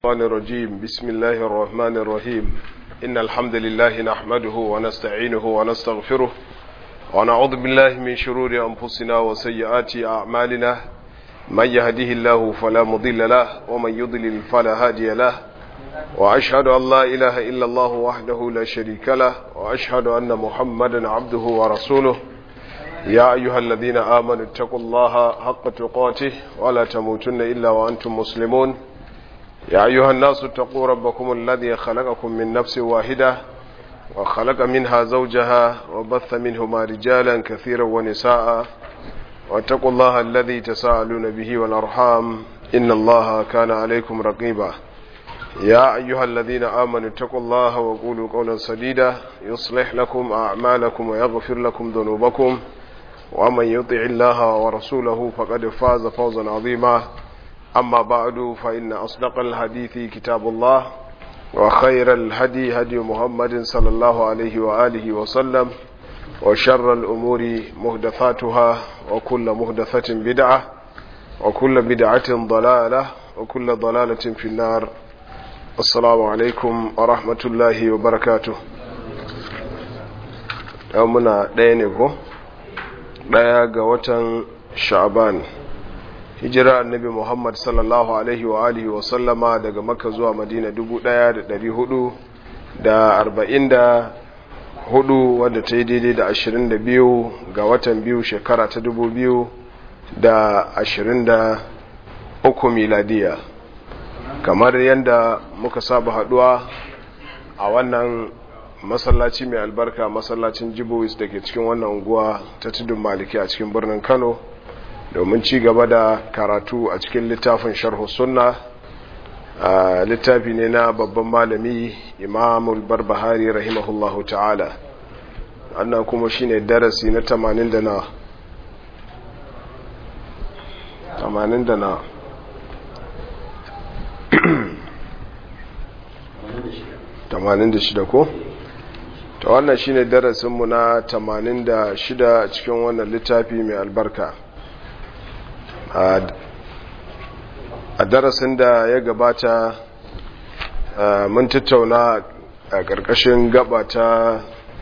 الشيطان الرجيم بسم الله الرحمن الرحيم إن الحمد لله نحمده ونستعينه ونستغفره ونعوذ بالله من شرور أنفسنا وسيئات أعمالنا من يهده الله فلا مضل له ومن يضلل فلا هادي له وأشهد أن لا إله إلا الله وحده لا شريك له وأشهد أن محمدا عبده ورسوله يا أيها الذين آمنوا اتقوا الله حق تقاته ولا تموتن إلا وأنتم مسلمون يا أيها الناس اتقوا ربكم الذي خلقكم من نفس واحدة وخلق منها زوجها وبث منهما رجالا كثيرا ونساء واتقوا الله الذي تساءلون به والأرحام إن الله كان عليكم رقيبا يا أيها الذين آمنوا اتقوا الله وقولوا قولا سديدا يصلح لكم أعمالكم ويغفر لكم ذنوبكم ومن يطع الله ورسوله فقد فاز فوزا عظيما أما بعد فإن أصدق الحديث كتاب الله وخير الهدي هدي محمد صلى الله عليه وآله وسلم وشر الأمور مهدثاتها وكل مهدثة بدعة وكل بدعة ضلالة وكل ضلالة في النار السلام عليكم ورحمة الله وبركاته يومنا دينكو daya ga watan sha'ban hijira annabi muhammad sallallahu alaihi wa alihi wa sallama daga makka zuwa madina dubu daya da dari hudu da arba'in da hudu wadda ta yi daidai da ashirin da biyu ga watan biyu shekara ta dubu biyu da ashirin da uku miladiya kamar yadda muka saba haduwa a wannan masallaci mai albarka masallacin jibowis da ke cikin wannan unguwa ta tudun maliki a cikin birnin kano domin ci gaba da karatu a cikin littafin sharhu sunna littafi ne na babban malami imamul barbahari rahimahullahu ta'ala annan kuma shine darasi na 80 da na 80 da na tamanin da shida ko? ta wannan shine darasinmu na tamanin da shida cikin wannan littafi mai albarka a darasin da ya gabata mun tattauna a ƙarƙashin gaba ta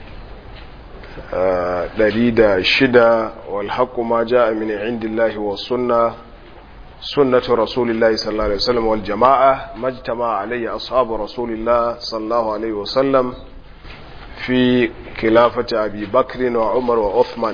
ɗari da shida walhaƙu ma ja a mini indillahi wa sunna sunnatu rasulillahi sallallahu alaihi wasallam wal jama'a majtama alayhi ashabu rasulillah sallallahu alaihi wasallam fi khilafati abi bakr wa umar wa uthman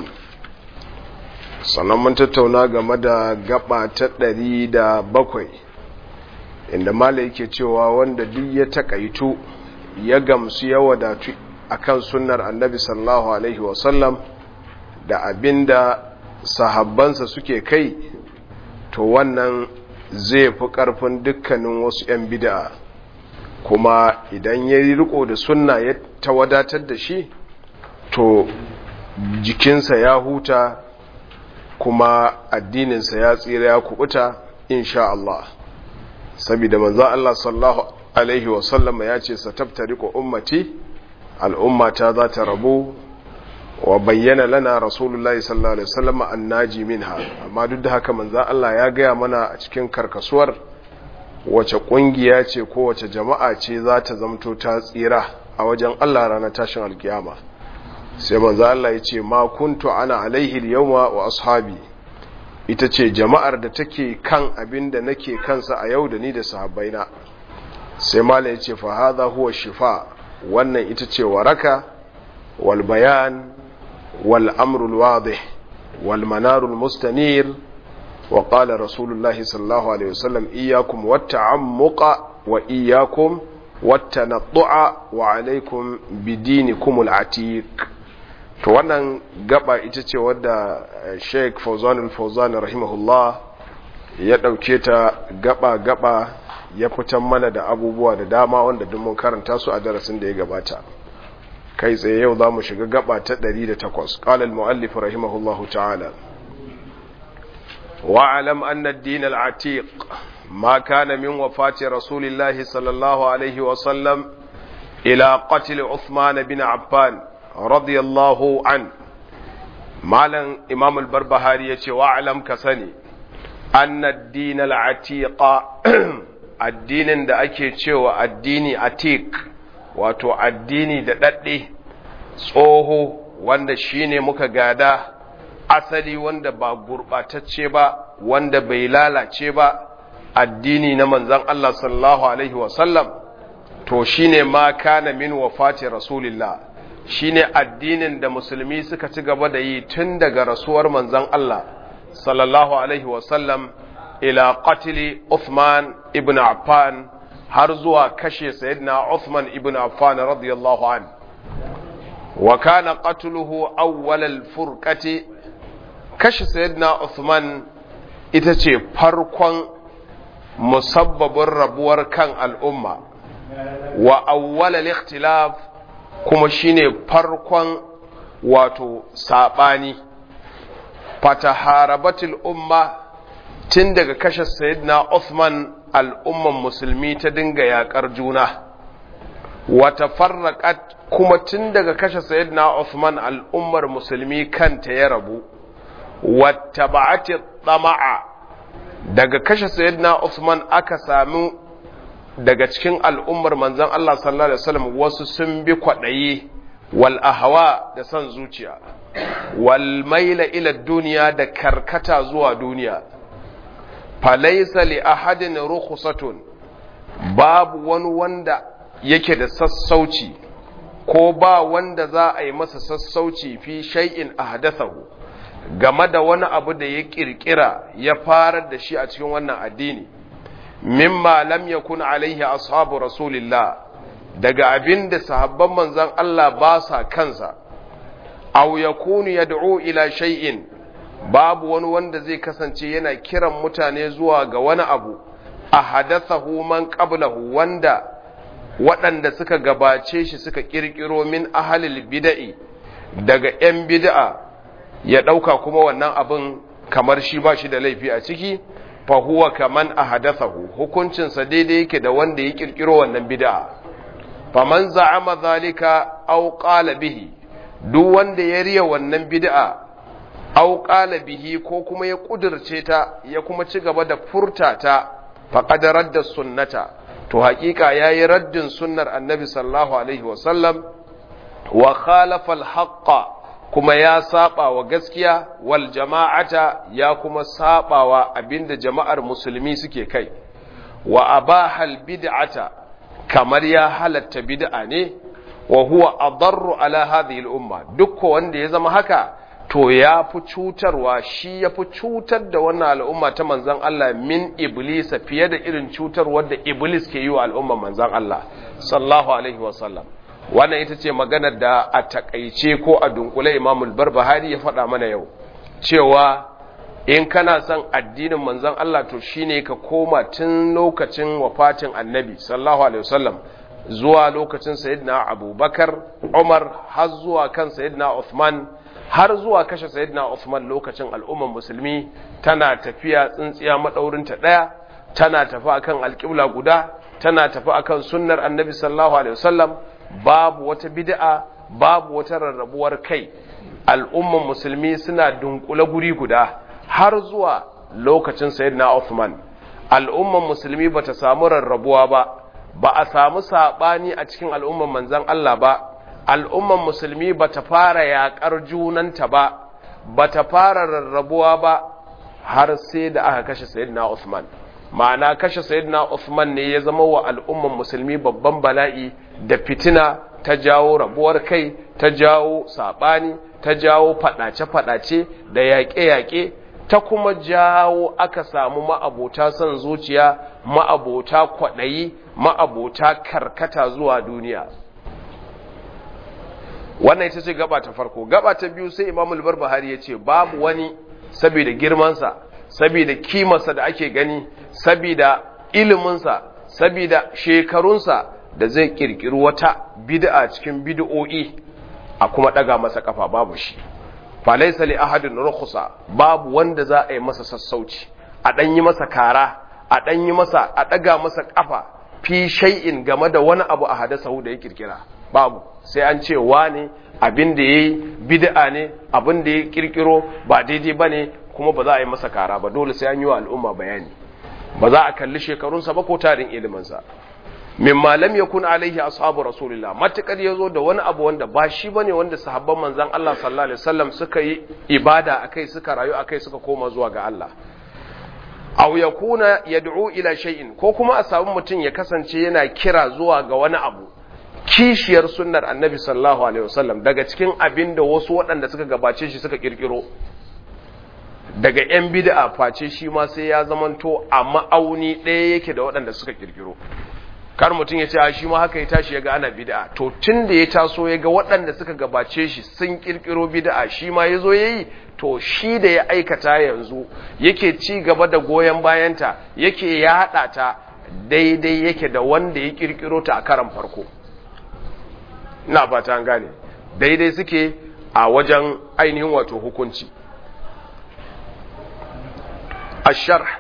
sannan mun tattauna game da gaba ta ɗari da bakwai inda mala yake cewa wanda duk ya takaitu ya gamsu ya wadatu akan sunnar annabi sallallahu alaihi wasallam da abinda sahabbansa suke kai to wannan zai fi ƙarfin dukkanin wasu 'yan bida kuma idan ya yi riko da sunna ya ta wadatar da shi to jikinsa ya huta kuma addininsa ya tsira ya kubuta insha Allah saboda manzo Allah sallallahu alaihi wasallama ya ce satabtariqu ummati al'ummata za ta rabu wa bayyana lana rasulullahi sallallahu alaihi wasallam annaji minha amma duk da haka manzo Allah ya gaya mana a cikin karkasuwar wace kungiya ce ko wace jama'a ce za ta zamto ta tsira a wajen Allah ranar tashin alkiyama sai manzo Allah ya ce ma kuntu ana alaihi al-yawma wa ashabi ita ce jama'ar da take kan abin da nake kansa a yau da ni da sahabbaina sai mala ya ce fa hadha huwa shifa wannan ita ce waraka wal bayan والأمر الواضح والمنار المستنير وقال رسول الله صلى الله عليه وسلم إياكم والتعمق وإياكم والتنطع وعليكم بدينكم العتيق to wannan gaba ita ce wadda Sheikh Fauzan al-Fauzan rahimahullah ya dauke ta gaba gaba ya fitan mana da abubuwa da dama wanda duk mun karanta su a darasin da ya gabata kai tsaye yau za mu shiga gaba ta 108 ƙalal mu'allif rahimahullahu ta'ala wa'alam anna ad-din al-atiq ma kana min wafati rasulillahi sallallahu alaihi wa sallam ila qatl Uthman bin Affan radiyallahu an malam imam al-barbahari yace wa'alam ka sani anna ad-din al-atiq addinin da ake cewa addini atik wato addini da ɗaɗɗe tsoho wanda shine muka gada asali wanda ba gurɓatacce ba wanda bai lalace ba addini na manzan Allah sallallahu alaihi wasallam to shine ma kana min wafati rasulillah shine addinin da musulmi suka ci gaba da yi tun daga rasuwar manzan Allah sallallahu alaihi wasallam ila qatili Uthman ibn Affan har zuwa kashe sayyidina Uthman ibn Affan radiyallahu an wa kana qatluhu awwal al-furqati kashe sayyidina Uthman ita ce farkon musabbabin rabuwar kan al'umma wa awwal al-ikhtilaf kuma shine farkon wato sabani fataharabatul umma tun daga kashe sayyidina Uthman al'umman musulmi ta dinga yakar juna wata farraƙat kuma tun daga kashe sayyidina Uthman al'ummar musulmi kanta ya rabu wata ba'ati tsama'a daga kashe sayyidina Uthman aka sami daga cikin al'ummar manzan Allah sallallahu Alaihi wasallam wasu sun bi kwaɗayi wal ahawa da son zuciya wal maila ila duniya da karkata zuwa duniya falaisa li ahadin rukhsatun babu wani wanda yake da sassauci ko ba wanda za a yi masa sassauci fi shay'in ahdathahu game da wani abu da ya kirkira ya farar da shi a cikin wannan addini mimma lam yakun alaihi ashabu rasulillah daga abin da sahabban manzon Allah ba sa kansa aw yakunu yad'u ila shay'in babu wani wanda zai kasance yana kiran mutane zuwa ga wani abu a hadathahu man qablahu wanda waɗanda suka gabace shi suka kirkiro min ahalil bida'i daga 'yan bid'a ya ɗauka kuma wannan abin kamar shi ba shi da laifi a ciki fa huwa kaman ahadathahu hukuncinsa daidai yake da wanda ya kirkiro wannan bid'a faman za'ama zalika aw qala bihi duk wanda ya riya wannan bid'a aw qala bihi ko kuma ya kudirce ta ya kuma ci gaba da furta ta faqad radda sunnata to haƙiƙa yayi raddin sunnar annabi sallallahu alaihi wasallam wa khalafa al kuma ya saba wa gaskiya wal jama'ata ya kuma saba wa abinda jama'ar musulmi suke kai wa abahal bid'ata kamar ya halatta bid'a ne wa huwa adarru ala hadhihi al umma duk wanda ya zama haka to ya fi cutarwa shi ya fi cutar da wannan al'umma ta manzan Allah min iblisa fiye da irin cutar wadda iblis ke yi wa al'umman manzan Allah sallahu alaihi wasallam wannan ita ce maganar da a takaice ko a dunkule imamul barbahari ya faɗa mana yau cewa in kana son addinin manzan Allah to shine ka koma tun lokacin wafatin annabi sallahu alaihi wasallam zuwa lokacin sayyidina abubakar umar har zuwa kan sayyidina uthman har zuwa kashe sayyidina Uthman lokacin al'umman musulmi tana tafiya tsintsiya madaurinta daya tana tafi akan alƙibla guda tana tafi akan sunnar annabi sallallahu alaihi wasallam babu wata bid'a babu wata rarrabuwar kai al'umman musulmi suna dunkule guri guda har zuwa lokacin sayyidina Uthman al'umman musulmi bata samu rarrabuwa ba ba a samu sabani a cikin al'umman manzon Allah ba al'umman musulmi ba ta fara yaƙar junanta ba, ba ta fara rarrabuwa ba har sai da aka kashe Sayyidina Uthman. Ma'ana kashe Sayyidina Uthman ne ya zama wa al'umman musulmi babban bala'i da fitina ta jawo rabuwar kai, ta jawo saɓani, ta jawo faɗace-faɗace da yaƙe-yaƙe, ta kuma jawo aka samu ma'abota son zuciya, ma'abota kwaɗayi, ma'abota karkata zuwa duniya. wannan ita ce gaba ta farko gaba ta biyu sai imamul barbahari ya ce babu wani saboda girmansa saboda kimarsa da ake gani saboda iliminsa saboda shekarunsa da zai kirkiri wata bid'a cikin bid'o'i a kuma daga masa kafa babu shi falaysa li ahadin rukhsa babu wanda za a yi masa sassauci a dan yi masa kara a dan yi masa a daga masa kafa fi shay'in game da wani abu a hadasahu da ya kirkira babu sai an ce wane abin da ya yi bid'a ne abin da ya kirkiro ba daidai ba ne kuma ba za a yi masa kara ba dole sai an yi wa al'umma bayani ba za a kalli shekarunsa ba ko tarin iliminsa mimma lam yakun alaihi ashabu rasulillah matakar yazo da wani abu wanda ba shi bane wanda sahabban manzon Allah sallallahu alaihi wasallam suka yi ibada akai suka rayu akai suka koma zuwa ga Allah aw yakuna yad'u ila shay'in ko kuma a samu mutum ya kasance yana kira zuwa ga wani abu kishiyar sunnar annabi sallallahu alaihi wasallam daga cikin abin da wasu waɗanda suka gabace shi suka kirkiro daga yan bid'a face shi ma sai ya zamanto a ma'auni ɗaya yake da waɗanda suka kirkiro kar mutum ya ce a shi ma haka ya tashi ya ga ana bid'a to tun da ya taso ya ga waɗanda suka gabace shi sun kirkiro bid'a shi ma ya zo ya yi to shi da ya aikata yanzu yake ci gaba da goyon bayanta yake yaɗa ta daidai yake da wanda ya kirkiro ta a karan farko ina fata an gane daidai suke a wajen ainihin wato hukunci الشرح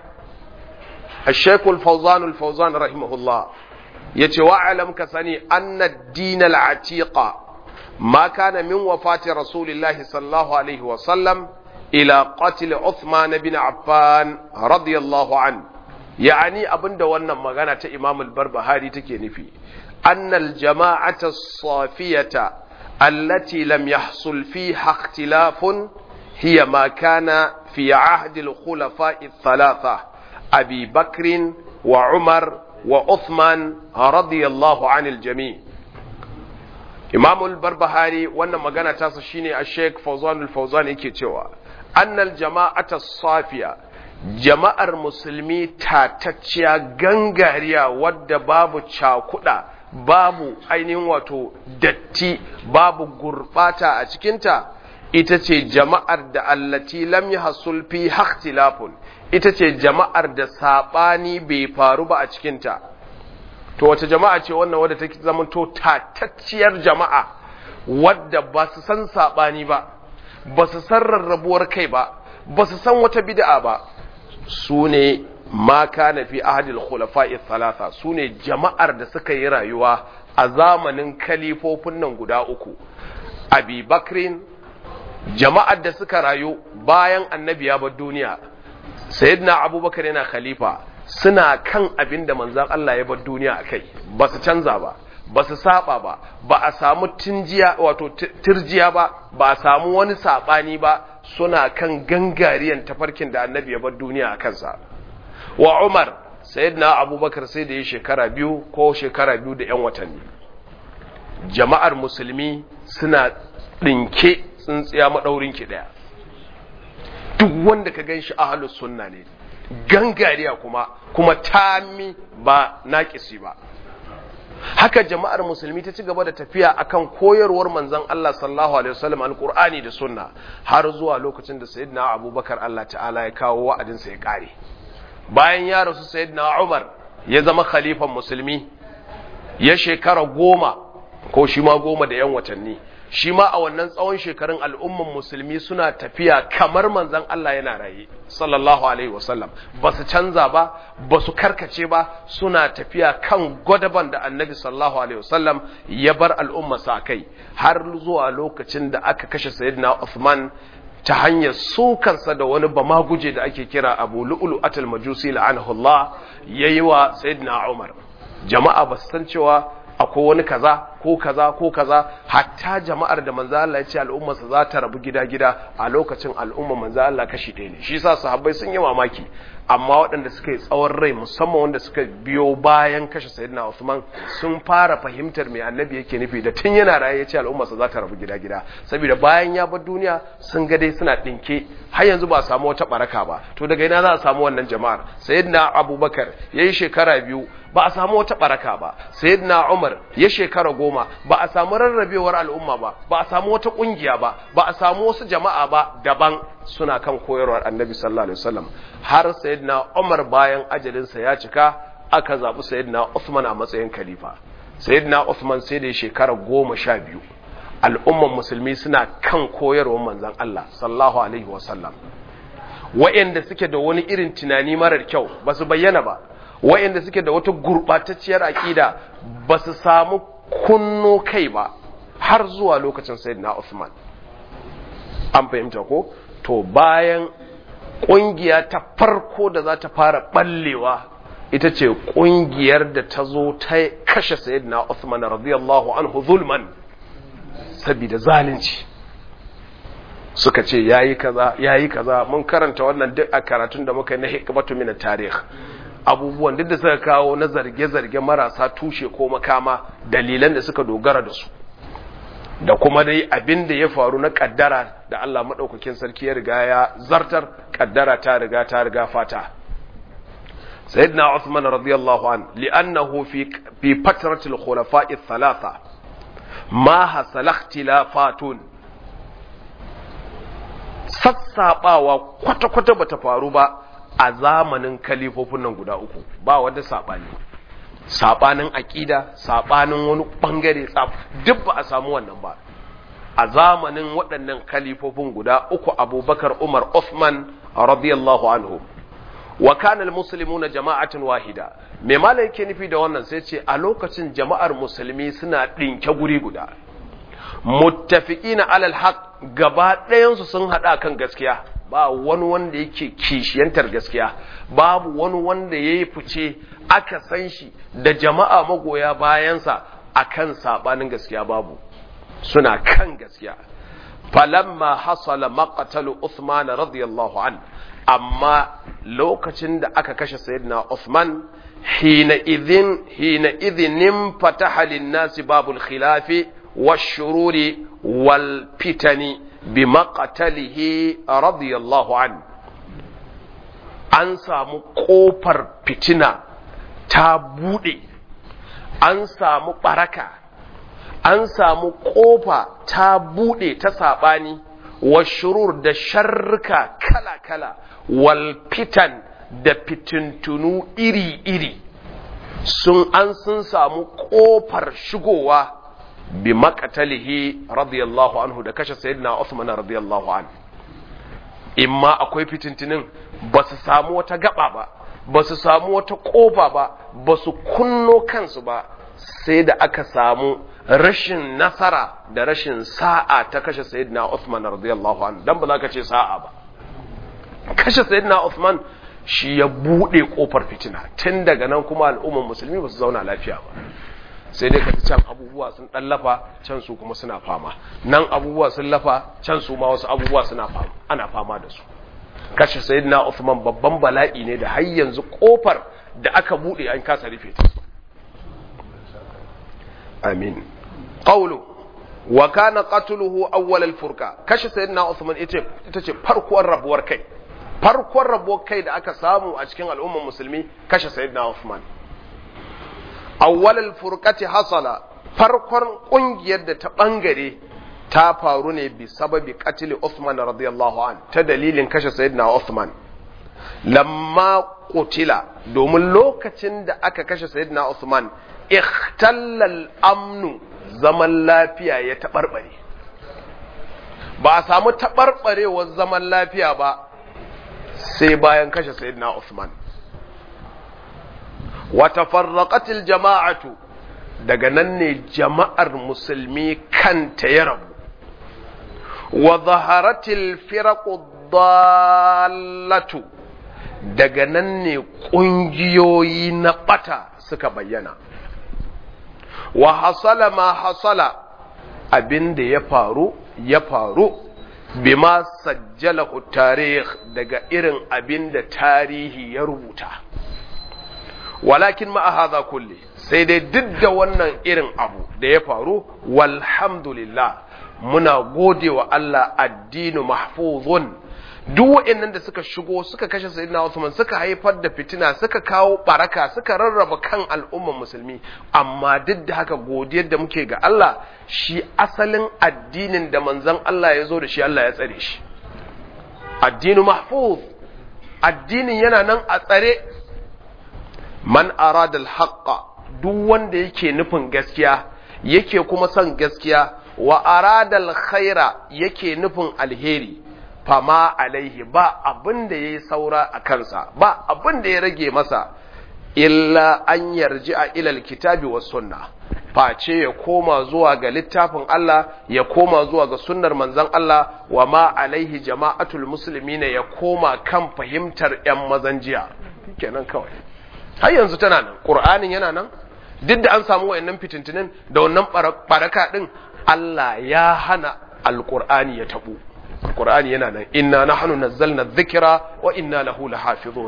الشيخ الفوزان الفوزان رحمه الله يتي واعلم كسني أن الدين العتيق ما كان من وفاة رسول الله صلى الله عليه وسلم إلى قتل عثمان بن عفان رضي الله عنه يعني أبن دوانا مغانا إمام البربهاري تكيني أن الجماعة الصافية التي لم يحصل فيها اختلاف هي ما كان في عهد الخلفاء الثلاثة أبي بكر وعمر وعثمان رضي الله عن الجميع إمام البربهاري وانا مغانا تاسا شيني الشيخ فوزان الفوزان يكي تيوا أن الجماعة الصافية jama'ar musulmi tatacciya gangariya wadda babu cakuda babu ainihin wato datti babu gurbata a cikinta ita ce jama'ar da allati lam yahsul fi ikhtilafun ita ce jama'ar da sabani bai faru ba a cikinta to wace jama'a ce wannan wadda take zama to tatacciyar jama'a wadda ba su san sabani ba ba su san rarrabuwar kai ba ba su san wata bid'a ba su ne ma kana fi ahadil khulafa'i thalatha su ne jama'ar da suka yi rayuwa a zamanin kalifofin nan guda uku abi bakrin jama'ar da suka rayu bayan annabi ya bar duniya sayyidina abubakar yana khalifa suna kan abin da manzan Allah ya bar duniya a kai ba su canza ba ba su saba ba ba a samu tinjiya wato tirjiya ba ba a samu wani sabani ba suna kan gangariyan tafarkin da annabi ya bar duniya a kansa wa umar sayyidina abubakar sai da ya shekara biyu ko shekara biyu da yan watanni jama'ar musulmi suna ɗinke tsintsiya maɗaurin ki ɗaya duk wanda ka gan shi ahalus sunna ne gangariya kuma kuma tami ba naƙisi ba haka jama'ar musulmi ta ci gaba da tafiya akan koyarwar manzon Allah sallallahu alaihi wasallam alqur'ani da sunna har zuwa lokacin da sayyidina abubakar Allah ta'ala ya kawo wa'adinsa ya kare bayan ya rasu sayyidina umar ya zama khalifan musulmi ya shekara goma ko shi ma goma da yan watanni shi ma a wannan tsawon shekarun al'umman musulmi suna tafiya kamar manzan Allah yana raye sallallahu alaihi wasallam ba su canza ba ba su karkace ba suna tafiya kan gwadaban da annabi sallallahu alaihi wasallam ya bar al'umma sa kai har zuwa lokacin da aka kashe sayyidina Uthman ta hanyar sukansa da wani bamaguje da ake kira Abu Lu'lu atal Majusi la'anahullah yayi wa sayyidina Umar jama'a ba su san cewa akwai wani kaza ko kaza ko kaza hatta jama'ar da manzo Allah ya ce al'ummarsa za ta rabu gida-gida a lokacin al'umma manzo Allah kashi ɗaya ne shi yasa sahabbai sun yi mamaki amma waɗanda suka yi tsawon rai musamman wanda suka biyo bayan kashe sayyidina Usman sun fara fahimtar me annabi yake nufi da tun yana raye ya ce al'ummarsa za ta rabu gida-gida saboda bayan ya bar duniya sun ga dai suna ɗinke har yanzu ba a samu wata baraka ba to daga ina za a samu wannan jama'ar sayyidina Abubakar yayi shekara biyu ba a samu wata baraka ba sayyidina Umar ya shekara goma ba a samu rarrabewar al'umma ba ba a samu wata kungiya ba ba a samu wasu jama'a ba daban suna kan koyarwar Annabi sallallahu alaihi wasallam har sayyidina Umar bayan ajalinsa ya cika aka zabi sayyidina Uthman a matsayin khalifa sayyidina Uthman sai da shekara goma sha biyu al'umman musulmi suna kan koyarwar manzon Allah sallallahu alaihi wasallam wa'anda suke da wani irin tunani marar kyau ba su bayyana ba wa'anda suke da wata gurɓatacciyar aƙida ba su samu kunno kai ba har zuwa lokacin sayyidina Uthman an fahimta ko to bayan ƙungiya ta farko da za ta fara ɓallewa ita ce ƙungiyar da ta zo ta kashe sayyidina Uthman radiyallahu anhu zulman saboda zalunci suka ce yayi kaza yayi kaza mun karanta wannan duk a karatun da muka yi na hikmatu min tarikh abubuwan duk da suka kawo na zarge-zarge marasa tushe ko makama dalilan da suka dogara da su da kuma dai abin da ya faru na kaddara da Allah maɗaukakin sarki ya riga ya zartar kaddara ta riga ta riga fata sayyidina Uthman radiyallahu an li'annahu fi fi fatratil khulafa'i thalatha ma hasala ikhtilafatun sassabawa kwata-kwata bata faru ba a zamanin kalifofin nan guda uku ba wanda sabani sabanin aƙida sabanin wani bangare duk ba a samu wannan ba a zamanin waɗannan kalifofin guda uku abubakar umar Uthman radiyallahu anhu wa kana almuslimuna jama'atan wahida me malai yake nufi da wannan sai ce a lokacin jama'ar musulmi suna ɗinke guri guda muttafiqina alal haq gaba ɗayan su sun hada kan gaskiya ba wani wanda yake kishiyantar gaskiya babu wani wanda yayi fice aka san shi da jama'a magoya bayansa akan sabanin gaskiya babu suna kan gaskiya falamma hasala maqtalu Uthman radiyallahu an amma lokacin da aka kashe sayyidina Uthman hina idhin hina idhin fataha lin-nasi babul khilafi wash-shururi wal fitani bimaqtalihi radiyallahu an an samu kofar fitina ta bude an samu baraka an samu kofa ta bude ta sabani wa shurur da sharrika kala-kala wal fitan da fitintunu iri-iri sun an sun samu kofar shigowa bi makatalihi radiyallahu anhu da kashe sayyidina Uthman radiyallahu anhu imma akwai fitintinin ba su samu wata gaba ba ba su samu wata kofa ba ba su kunno kansu ba sai da aka samu rashin nasara da rashin sa'a ta kashe sayyidina Uthman radiyallahu anhu dan ba za ka ce sa'a ba kashe sayyidina Uthman shi ya bude kofar fitina tun daga nan kuma al'ummar musulmi ba su zauna lafiya ba sai dai kaji can abubuwa sun dan lafa can su kuma suna fama nan abubuwa sun lafa can su ma wasu abubuwa suna fama ana fama da su kashe sayyidina Uthman babban bala'i ne da har yanzu kofar da aka bude an kasa rufe ta amin qawlu wa kana qatluhu awwal al-furqa kashe sayyidina Uthman ita ita ce farkon rabuwar kai farkon rabuwar kai da aka samu a cikin al'ummar musulmi kashe sayyidina Uthman awwal al-furqati hasala farkon kungiyar da ta bangare ta faru ne bi sababi qatl Uthman radiyallahu an ta dalilin kashe sayyidina Uthman lamma qutila domin lokacin da aka kashe sayyidina Uthman ikhtalla al-amnu zaman lafiya ya taɓarɓare ba a samu taɓarɓarewar zaman lafiya ba sai bayan kashe sayyidina Usman wata farraƙatil jama'atu daga nan ne jama'ar musulmi kanta ya rabu wa zaharatil firaqu dallatu daga nan ne ƙungiyoyi na ɓata suka bayyana wa hasala ma hasala abin da ya faru ya faru bima sajjalahu tarih daga irin abin da tarihi ya rubuta walakin ma hadha kulli sai dai duk da wannan irin abu da ya faru walhamdulillah muna gode wa Allah addinu mahfuzun duk waɗannan da suka shigo suka kashe sayyidina Uthman suka haifar da fitina suka kawo baraka suka rarraba kan al'umman musulmi amma duk da haka godiyar da muke ga Allah shi asalin addinin da manzon Allah ya zo da shi Allah ya tsare shi addinu mahfuz addinin yana nan a tsare man arada al-haqqa duk wanda yake nufin gaskiya yake kuma son gaskiya wa arada al-khaira yake nufin alheri fama alaihi ba abin da ya yi saura a kansa ba abin da ya rage masa illa an yarji a ilal kitabi wa sunna face ya koma zuwa ga littafin Allah ya koma zuwa ga sunnar manzon Allah wa ma alaihi jama'atul muslimina ya koma kan fahimtar yan mazan jiya kenan kawai har yanzu tana nan qur'anin yana nan duk da an samu wayannan fitintinin da wannan baraka din Allah ya hana alqur'ani ya tabu alqur'ani yana nan inna nahnu nazzalna dhikra wa inna lahu lahafizun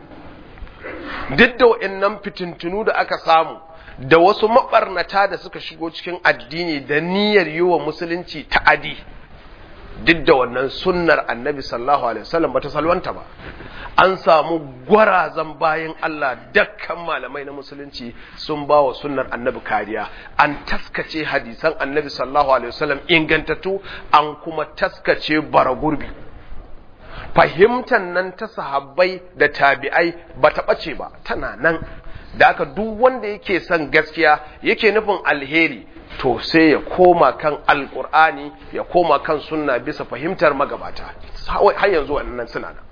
duk da wayannan fitintunu da aka samu da wasu mabarnata da suka shigo cikin addini da niyyar yi wa musulunci ta'adi duk da wannan sunnar annabi sallallahu alaihi wasallam bata salwanta ba an samu gwarazan bayan Allah dakkan malamai na musulunci sun ba wa sunnar annabi kariya an taskace hadisan annabi sallallahu alaihi wasallam ingantattu an kuma taskace bara gurbi fahimtar nan ta sahabbai da tabi'ai ba ta ɓace ba tana nan da aka duk wanda yake son gaskiya yake nufin alheri to sai ya koma kan alkur'ani ya koma kan sunna bisa fahimtar magabata har yanzu wannan suna nan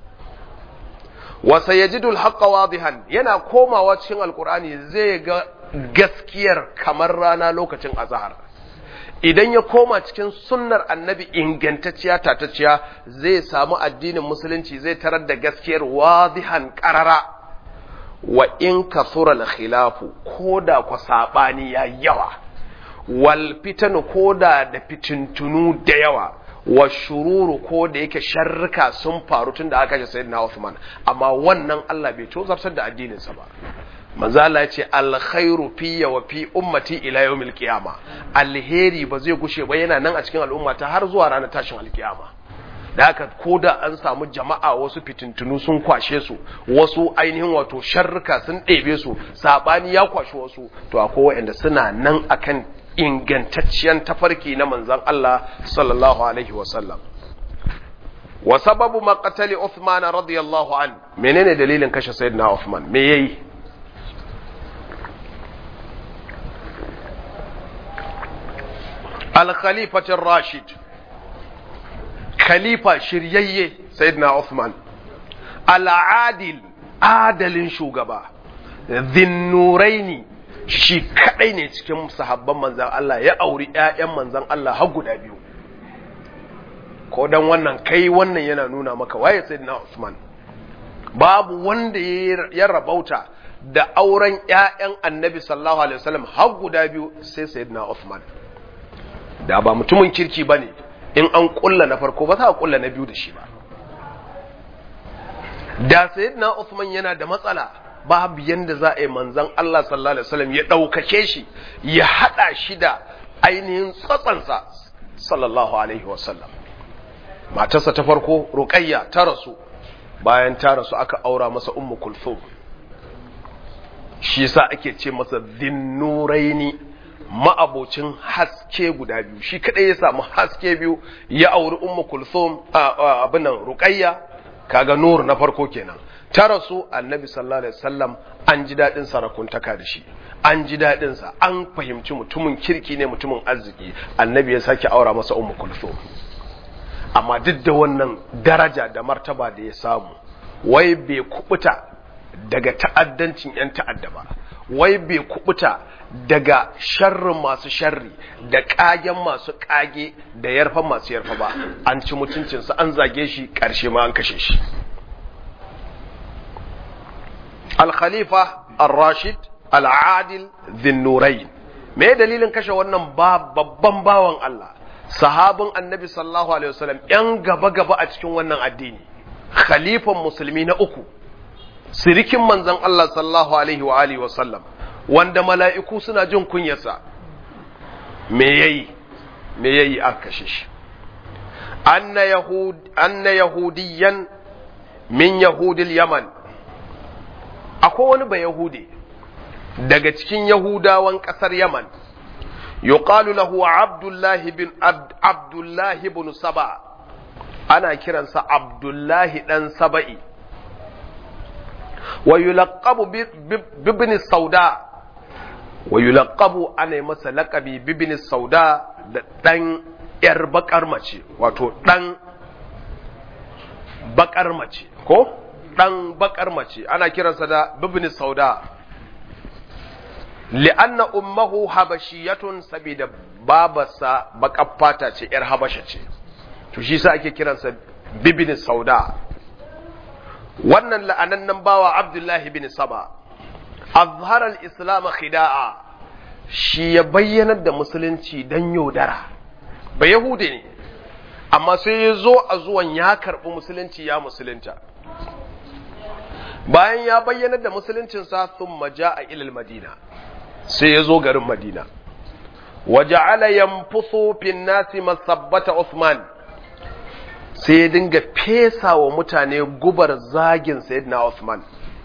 wa sayajidul haqqa wadihan yana komawa cikin alkur'ani zai ga gaskiyar kamar rana lokacin azhar idan ya koma cikin sunnar annabi ingantacciya tatacciya zai samu addinin musulunci zai tarar da gaskiyar wadihan qarara wa in kasura al-khilafu koda ku sabani ya yawa wal fitanu koda da fitintunu da yawa wa shururu ko da yake sharrika sun faru tun da aka kashe sayyidina Uthman amma wannan Allah bai tozartar da addininsa ba manzo Allah ya ce alkhairu fi wa fi ummati ila yawmil qiyama alheri ba zai gushe ba yana nan a cikin al'umma ta har zuwa ranar tashin alkiyama da haka ko da an samu jama'a wasu fitintunu sun kwashe su wasu ainihin wato sharrika sun ɗebe su sabani ya kwashe wasu to akwai waɗanda suna nan akan ingantacciyar tafarki na manzan Allah sallallahu alaihi wasallam wa sababu maqtali Uthman radiyallahu an menene dalilin kashe sayyidina Uthman me yayi al-khalifatu rashid khalifa shiryayye sayyidina Uthman al-adil adalin shugaba dhinnuraini shi kadai ne cikin sahabban manzan Allah ya auri ƴaƴan manzan Allah har guda biyu ko dan wannan kai wannan yana nuna maka waye sayyidina Usman babu wanda ya rabauta da auren ƴaƴan Annabi sallallahu alaihi wasallam har guda biyu sai sayyidina Usman da ba mutumin kirki bane in an kulla na farko ba za a kulla na biyu da shi ba da sayyidina Usman yana da matsala babu yanda za a yi manzan Allah sallallahu Alaihi wasallam ya ɗaukake shi ya haɗa shi da ainihin tsatsansa sallallahu Alaihi wasallam matarsa ta farko ruƙayya ta rasu bayan ta rasu aka aura masa ummu kulthum shi yasa ake ce masa zinnuraini ma'abocin haske guda biyu shi kadai ya samu haske biyu ya auri ummu kulthum abin nan ruqayya kaga nur na farko kenan ta rasu annabi sallallahu alaihi wasallam an ji dadin sarakuntaka da shi an ji dadin sa an fahimci mutumin kirki ne mutumin arziki annabi ya sake aura masa ummu kulthum amma duk da wannan daraja da martaba da ya samu wai bai kubuta daga ta'addancin yan ta'adda ba wai bai kubuta daga sharrin masu sharri da kagen masu kage da yarfa masu yarfa ba an ci mutuncinsa an zage shi karshe ma an kashe shi al-khalifa al-rashid al-adil dhinnurain me dalilin kashe wannan babban bawan Allah sahabin annabi sallallahu alaihi wasallam yan gaba gaba a cikin wannan addini khalifan musulmi na uku sirikin manzon Allah sallallahu alaihi wa alihi wasallam wanda mala'iku suna jin kunyarsa me yayi me yayi aka kashe shi anna yahud anna yahudiyan min yahudil yaman akwai wani ba yahudi daga cikin yahudawan kasar yaman yuqalu lahu abdullahi bin abdullahi bin saba ana kiransa abdullahi dan saba'i wa yulaqabu bibni sauda wa yulaqabu ana masa laqabi bibni sauda da dan yar bakar mace wato dan bakar mace ko dan bakar mace ana kiransa da bibni sauda li'anna ummahu habashiyatun saboda babarsa baƙar fata ce ‘yar habasha ce to shi sa ake kiransa bibin sauda wannan la'anannan bawa abdullahi bin saba azhar al-islam khida'a shi ya bayyanar da musulunci dan yaudara ba yahude ne amma sai ya zo a zuwan ya karɓi musulunci ya musulunta bayan ya bayyanar da musuluncinsa sun maja a ilil madina sai ya zo garin madina waja'ala yanfusu fin nasi masabbata Uthman sai ya dinga fesa wa mutane gubar zagin sayyidina Uthman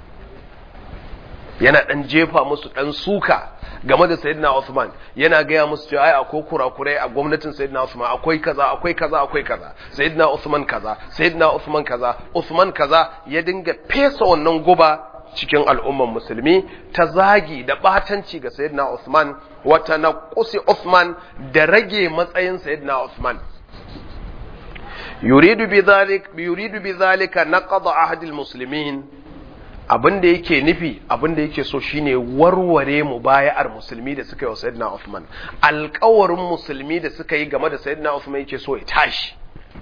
yana dan jefa musu dan suka game da sayyidina Uthman yana gaya musu cewa ai akwai kurakurai a gwamnatin sayyidina Uthman akwai kaza akwai kaza akwai kaza sayyidina Uthman kaza sayyidina Uthman kaza Uthman kaza ya dinga fesa wannan guba cikin al'umman musulmi ta zagi da batanci ga sayyidina Uthman wata naqusi Uthman da rage matsayin sayyidina Uthman yuridu bidhalik yuridu bidhalika naqd ahd almuslimin abinda yake nufi abinda yake so shine warware mubaya'ar musulmi da suka yi wa sayyidina Uthman alƙawarin musulmi da suka yi game da sayyidina Uthman yake so ya tashi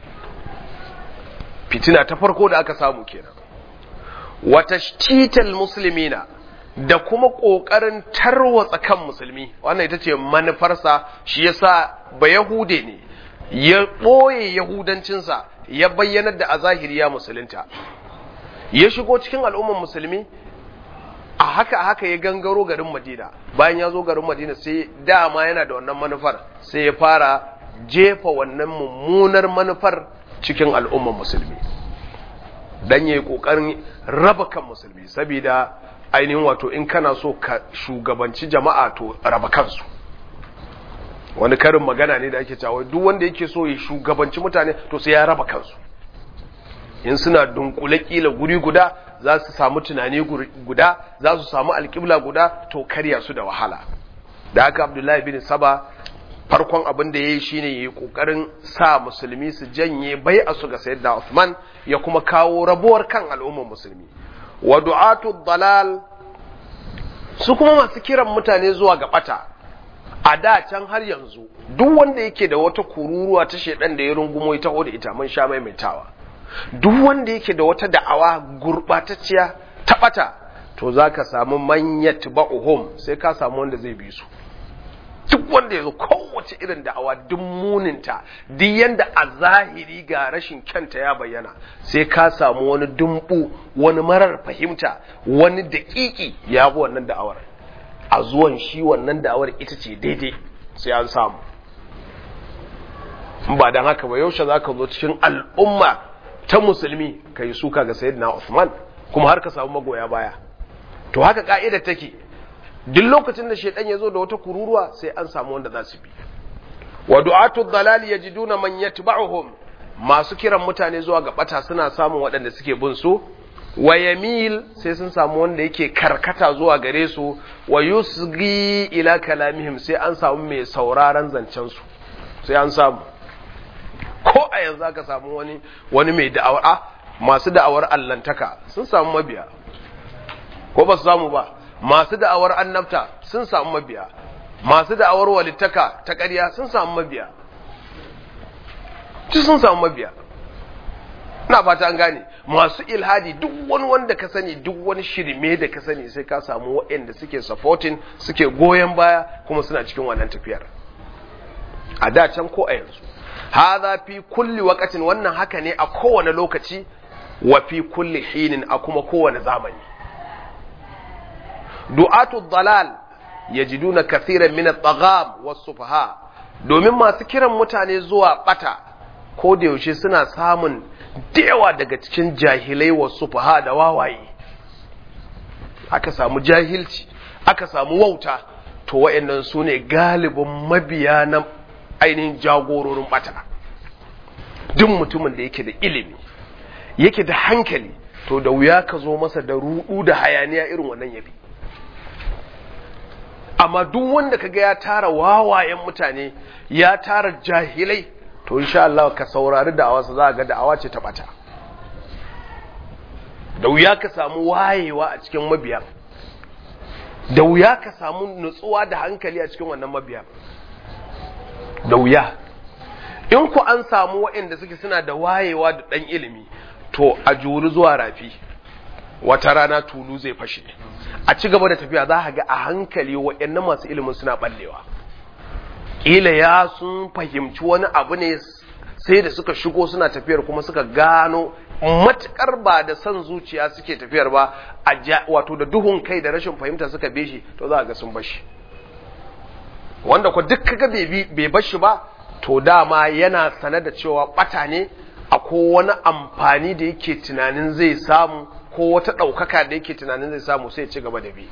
fitina ta farko da aka samu kenan wata tital musulmina da kuma ƙoƙarin tarwatsa kan musulmi wannan ita ce manufarsa shi yasa ba yahude ne ya ɓoye yahudancinsa ya bayyanar da a zahiri ya musulunta ya shigo cikin al'ummar musulmi a haka haka ya gangaro garin madina bayan ya zo garin madina sai dama yana da wannan manufar sai ya fara jefa wannan mummunar manufar cikin al'ummar musulmi dan yayi kokarin raba kan musulmi saboda ainihin wato in kana so ka shugabanci jama'a to raba kansu wani karin magana ne da ake cewa duk wanda yake so ya shugabanci mutane to sai ya raba kansu in suna dunkule kila guri guda za su samu tunani guda za su samu alƙibla guda to karya su da wahala da haka abdullahi bin saba farkon abin da ya yi shine ya yi ƙoƙarin sa musulmi su janye bai a su ga sayyidina Uthman ya kuma kawo rabuwar kan al'ummar musulmi wa du'atu dalal su kuma masu kiran mutane zuwa ga bata a da can har yanzu duk wanda yake da wata kururuwa ta shedan da ya rungumo ita da ita mun sha maimaitawa duk wanda yake da wata da'awa gurbatacciya ta bata to zaka samu manyat ba'uhum sai ka samu wanda zai bi su duk wanda ya zo kowace irin da'awa duk muninta duk yanda a zahiri ga rashin kyanta ya bayyana sai ka samu wani dumbu wani marar fahimta wani daƙiƙi ya bi wannan da'awar a zuwan shi wannan da'awar ita ce daidai sai an samu ba don haka ba yaushe za ka zo cikin al'umma ta musulmi ka yi suka ga sayyidina Usman kuma har ka samu magoya baya to haka ka'idar take duk lokacin da shaidan ya zo da wata kururuwa sai an samu wanda za su bi wa du'atu dhalal yajiduna man yatba'uhum masu kiran mutane zuwa ga bata suna samun waɗanda suke bin su wa yamil sai sun samu wanda yake karkata zuwa gare su wa yusgi ila kalamihim sai an samu mai sauraron zancen su sai an samu ko a yanzu aka samu wani wani mai da'awar masu da'awar allantaka sun samu mabiya ko ba su samu ba masu da'awar annabta sun samu mabiya masu da'awar walittaka ta ƙarya sun samu mabiya ci sun samu mabiya na fata an gane masu ilhadi duk wani wanda ka sani duk wani shirme da ka sani sai ka samu waɗanda suke supporting suke goyon baya kuma suna cikin wannan tafiyar a da can ko a yanzu hadha fi kulli waqatin wannan haka ne a kowane lokaci wa fi kulli hinin a kuma kowane zamani du'atu dalal yajiduna kathiran min at-tagham was-sufaha domin masu kiran mutane zuwa bata ko da yaushe suna samun dewa daga cikin jahilai was-sufaha da wawaye aka samu jahilci aka samu wauta to wayannan sune galibin mabiya na ainihin jagororin bata duk mutumin da yake da ilimi yake da hankali to da wuya ka zo masa da rudu da hayaniya irin wannan yabi amma duk wanda kaga ya tara wawayen mutane ya tara jahilai to insha Allah ka saurari da'awarsa za ga da'awa ce ta bata da wuya ka samu wayewa a cikin mabiya da wuya ka samu nutsuwa da hankali a cikin wannan mabiya da wuya in ku an samu waɗanda suke suna da wayewa da ɗan ilimi to a juri zuwa rafi wata rana tulu zai fashe a ci gaba da tafiya za a ga a hankali waɗannan masu ilimin suna ɓallewa ƙila ya sun fahimci wani abu ne sai da suka shigo suna tafiyar kuma suka gano matukar ba da son zuciya suke tafiyar ba a wato da duhun kai da rashin fahimta suka be shi to za a ga sun bashi wanda ku duk kaga bai bashi ba to dama yana sane da cewa bata ne akwai wani amfani da yake tunanin zai samu ko wata ɗaukaka da yake tunanin zai samu sai ci gaba da bi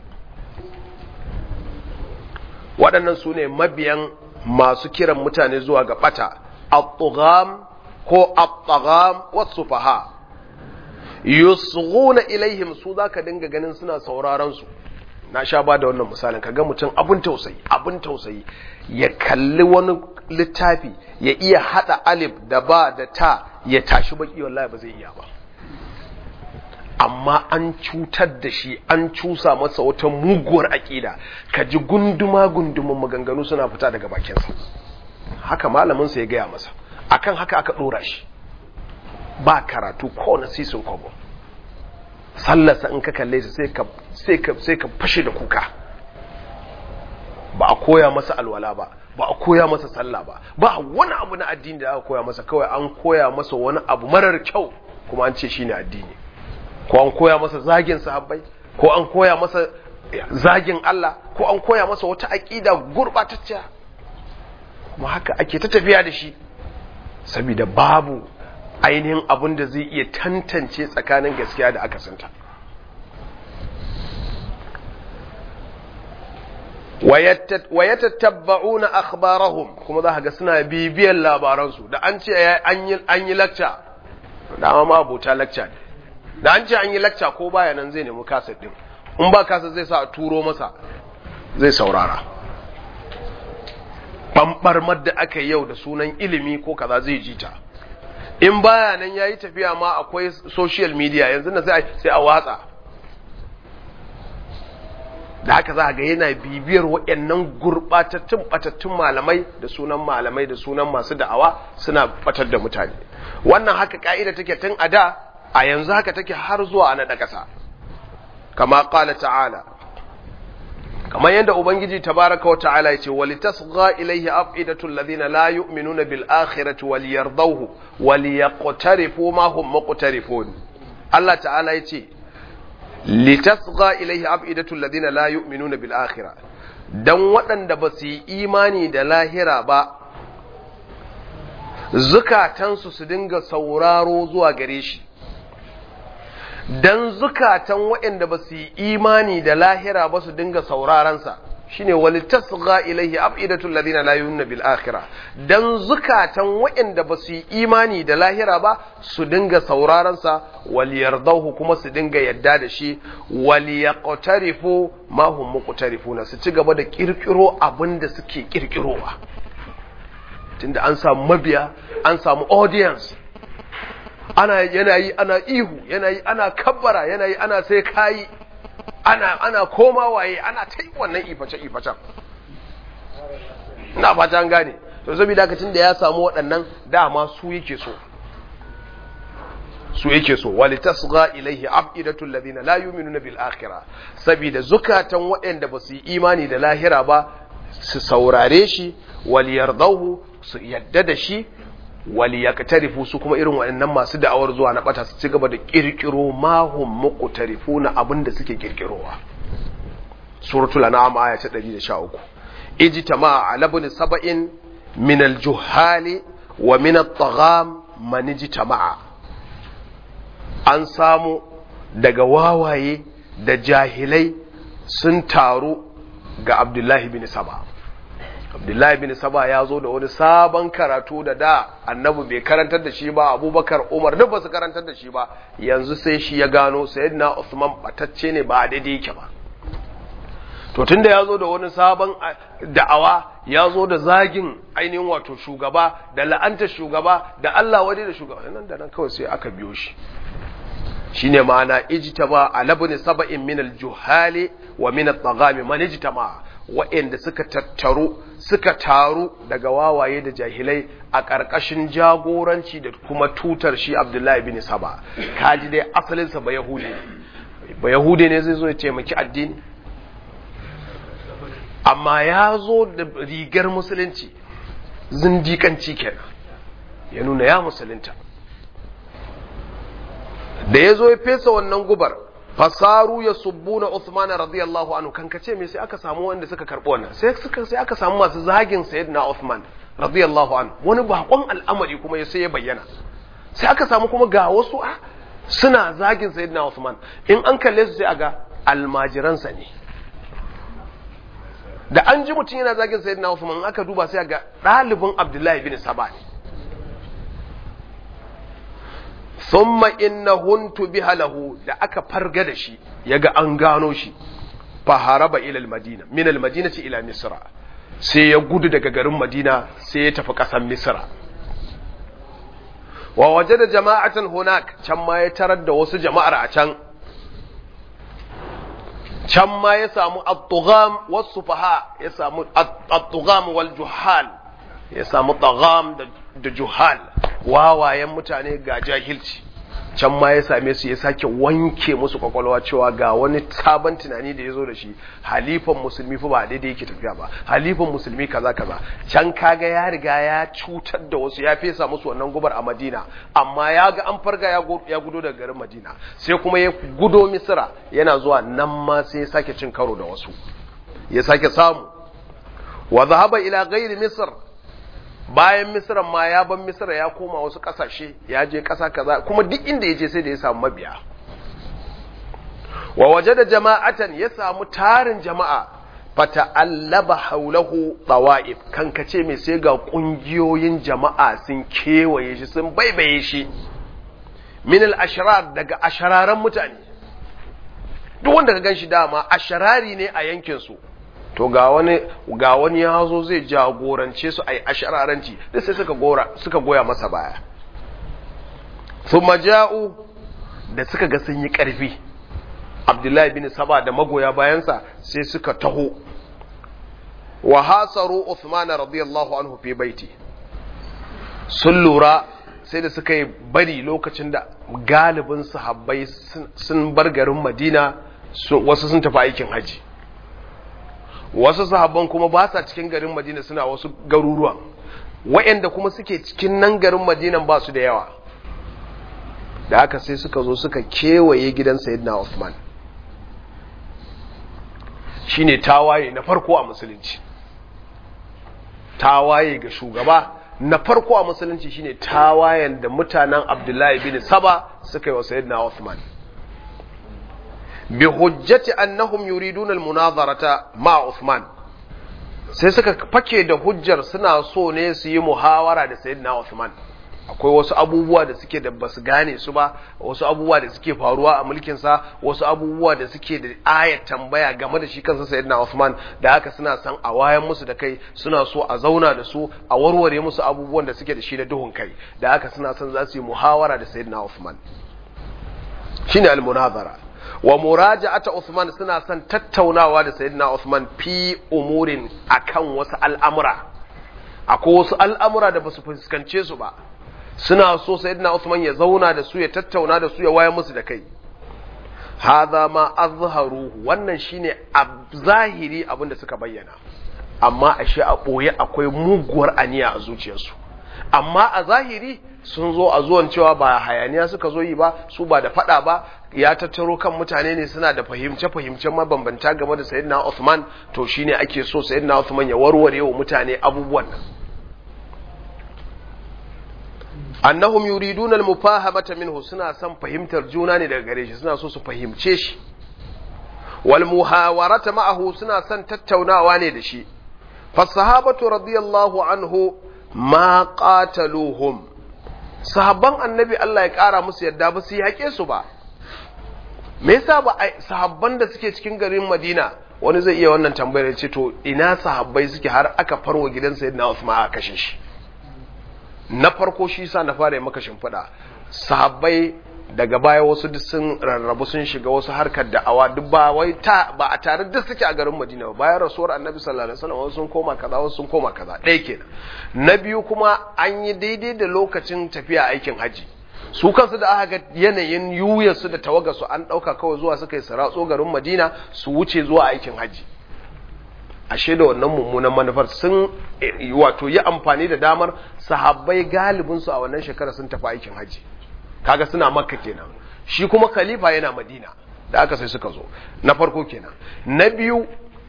waɗannan su ne mabiyan masu kiran mutane zuwa ga ɓata at-tugham ko at-tagham was-sufaha yusghuna ilaihim su zaka dinga ganin suna sauraron su na sha ba da wannan misalin kaga mutum abun tausayi abun tausayi ya kalli wani littafi ya iya hada alif da ba da ta ya tashi baki wallahi ba zai iya ba amma an cutar da shi an cusa masa wata muguwar aƙida ka ji gunduma gundumin maganganu suna fita daga bakinsa haka malaminsa ya gaya masa akan haka aka ɗora shi ba karatu ko na sisin kwabo sallarsa in ka kalle ta sai ka fashe da kuka ba a koya masa alwala ba ba a koya masa sallah ba ba wani abu na addini da aka koya masa kawai an koya masa wani abu marar kyau kuma an ce shine addini ko an koya masa zagin sahabbai ko an koya masa zagin Allah ko an koya masa wata aƙida gurɓatacciya kuma haka ake ta tafiya da shi saboda babu ainihin abin da zai iya tantance tsakanin gaskiya da aka santa wa yatattabba'una akhbarahum kuma za ga suna bibiyan labaransu da an ce an yi lakca dama ma abota lakca ne da an ce an yi lakca ko baya nan zai nemi kaset din in ba kaset zai sa a turo masa zai saurara ɓamɓarmar da aka yi yau da sunan ilimi ko kaza zai ji ta in baya nan ya yi tafiya ma akwai social media yanzu na sai a watsa da haka za ga yana bibiyar waɗannan gurɓatattun ɓatattun malamai da sunan malamai da sunan masu da'awa suna ɓatar da mutane wannan haka ka'ida take tun a da a yanzu haka take har zuwa a naɗa ƙasa kama ƙala ta'ala kamar yadda ubangiji tabaraka wa ta'ala yace wali tasgha ilayhi afidatu alladhina la yu'minuna bil akhirati wal yardawhu wal yaqtarifu ma hum muqtarifun Allah ta'ala yace litasgha ilayhi afidatu alladhina la yu'minuna bil akhirah dan waɗanda ba su yi imani da lahira ba zukatansu su dinga sauraro zuwa gare shi dan zukatan waɗanda ba su yi imani da lahira ba su dinga saurarensa shine wali tasgha ilaihi afidatul ladina la yu'minuna bil akhirah dan zukatan waɗanda ba su yi imani da lahira ba su dinga saurarensa wal yardahu kuma su dinga yadda da shi wal yaqtarifu ma hum muqtarifuna su ci gaba da kirkiro abin da suke kirkirowa tunda an samu mabiya an samu audience ana yanayi ana ihu yanayi ana kabbara yanayi ana sai kayi ana ana koma waye ana ta yi wannan iface ifacen ina fata an gane to saboda haka da ya samu waɗannan dama su yake so su yake so wali tasgha ilaihi afidatul ladina la yu'minuna bil akhirah saboda zukatan waɗanda ba su yi imani da lahira ba su saurare shi wal yardahu su yadda da shi wali ya tarifu su kuma irin waɗannan masu da'awar zuwa na ɓata su ci gaba da ƙirƙiro mahun muƙutarifu na abin da suke ƙirƙirowa suratul an'am aya ta 113 ijtama ala ibn sab'in min al-juhali wa min at-tagham man ijtama an samu daga wawaye da jahilai sun taru ga abdullahi bin saba abdullahi bin saba ya zo da wani sabon karatu da da annabi bai karantar da shi ba abubakar umar duk ba su karantar da shi ba yanzu sai shi ya gano sayyidina usman batacce ne ba daidai yake ba to tunda ya zo da wani sabon da'awa ya zo da zagin ainihin wato shugaba da la'antar shugaba da Allah wade da shugaba nan da nan kawai sai aka biyo shi shine ma'ana ijtama ala ibn sab'in min al-juhali wa min at-taghami man ijtama wa'anda suka tattaru suka taru daga wawaye da jahilai a ƙarƙashin jagoranci da kuma tutar shi Abdullahi bin Saba kaji dai asalinsa ba Yahudi ba Yahudi ne zai zo ya taimaki addini amma ya zo da rigar musulunci zindikanci kenan ya nuna ya musulunta da ya zo ya fesa wannan gubar fasaru ya subbuna Uthman radiyallahu anhu kan kace me sai aka samu wanda suka karbo wannan sai suka sai aka samu masu zagin sayyidina Uthman radiyallahu anhu wani bakon al'amari kuma ya sai ya bayyana sai aka samu kuma ga wasu a suna zagin sayyidina Uthman in an kalle su sai aga almajiransa ne da an ji mutum yana zagin sayyidina Uthman aka duba sai ga ɗalibin Abdullahi bin Saba ne thumma innahun tubiha lahu da aka farga da shi yaga an gano shi fa haraba ila al-madina min al-madinati ila misra sai ya gudu daga garin madina sai ya tafi ƙasar misra wa waje da jama'atan hunak can ma ya tarar da wasu jama'ar a can can ma ya samu at-tugham was-sufaha ya samu at-tugham wal juhal ya samu tagham da juhal wawayen mutane ga jahilci can ma ya same su ya sake wanke musu kwakwalwa cewa ga wani sabon tunani da ya zo da shi halifan musulmi fa ba daidai yake tafiya ba halifan musulmi kaza kaza can kaga ya riga ya cutar da wasu ya fesa musu wannan gubar a madina amma ya ga an farga ya gudo daga garin madina sai kuma ya gudo misira yana zuwa nan ma sai ya sake cin karo da wasu ya sake samu wa zahaba ila ghairi misr bayan misran ma ya ban misra ya koma wasu kasashe ya je kasa kaza kuma duk inda ya je sai da ya samu mabiya wa waje da jama'atan ya samu tarin jama'a fata'allaba haulahu tawa'if kan kace mai sai ga kungiyoyin jama'a sun kewaye shi sun baibaye shi min al-ashrar daga ashararan mutane duk wanda ka ganshi dama asharari ne a yankin su to ga wani ga wani ya zo zai jagorance su ai ashararanci da sai suka gora suka goya masa baya thumma ja'u da suka ga sun yi karfi Abdullahi bin Saba da magoya bayansa sai suka taho wa hasaru Uthman radiyallahu anhu fi baiti sun lura sai da suka yi bari lokacin da galibin sahabbai sun bar garin Madina wasu sun tafi aikin haji wasu sahabban kuma ba sa cikin garin Madina suna wasu garuruwan wa'anda kuma suke cikin nan garin Madina ba su da yawa da haka sai suka zo suka kewaye gidan Sayyidina Uthman shine tawaye na farko a musulunci tawaye ga shugaba na farko a musulunci shine tawayen da mutanen Abdullahi bin Saba suka yi wa Sayyidina Uthman bi hujjati annahum yuriduna al-munazarata ma Uthman sai suka fake da hujjar suna so ne su yi muhawara da Sayyidina Uthman akwai wasu abubuwa da suke da basu gane su ba wasu abubuwa da suke faruwa a mulkin sa wasu abubuwa da suke da ayat tambaya game da shi kansa sayyidina Uthman da haka suna san a wayan musu da kai suna so a zauna da su a warware musu abubuwan da suke da shi da duhun kai da haka suna san za su yi muhawara da sayyidina Uthman shine al-munazara wa muraja'ata Uthman suna son tattaunawa da sayyidina Uthman fi umurin akan wasu al'amura akwai wasu al'amura da basu fuskance su ba suna so sayyidina Uthman ya zauna da su ya tattauna da su ya waya musu da kai hadha ma azharu wannan shine a zahiri abin da suka bayyana amma ashe a boye akwai muguwar aniya a zuciyarsu amma a zahiri sun zo a zuwan cewa ba hayaniya suka zo yi ba su ba da fada ba ya tattaro kan mutane ne suna da fahimce fahimce mabambanta game da sayyidina Uthman to shine ake so sayyidina Uthman ya warware wa mutane abubuwan nan annahum yuriduna al-mufahamata minhu suna son fahimtar juna ne daga gare shi suna so su fahimce shi wal muhawarata ma'ahu suna son tattaunawa ne da shi fasahabatu radiyallahu anhu ma qataluhum sahabban annabi Allah ya kara musu yadda ba su yaƙe su ba me yasa ba sahabban da suke cikin garin Madina wani zai iya wannan tambayar ya ce to ina sahabbai suke har aka farwa gidan sayyidina Uthman aka kashe shi na farko shi sa na fara maka shimfiɗa sahabbai daga baya wasu duk sun rarrabu sun shiga wasu harkar da'awa duk ba wai ta ba a tare duk suke a garin Madina ba bayan rasuwar Annabi sallallahu alaihi wasallam wasu sun koma kaza wasu sun koma kaza ɗaya kenan na biyu kuma an yi daidai da lokacin tafiya aikin haji su kansu da aka ga yanayin yuyarsu da tawagarsu an ɗauka kawai zuwa suka yi saratso garin Madina su wuce zuwa aikin haji ashe da wannan mummunan manufar sun wato yi amfani da damar sahabbai galibinsu a wannan shekara sun tafi aikin haji kaga suna makka kenan shi kuma khalifa yana madina da aka sai suka zo na farko kenan na biyu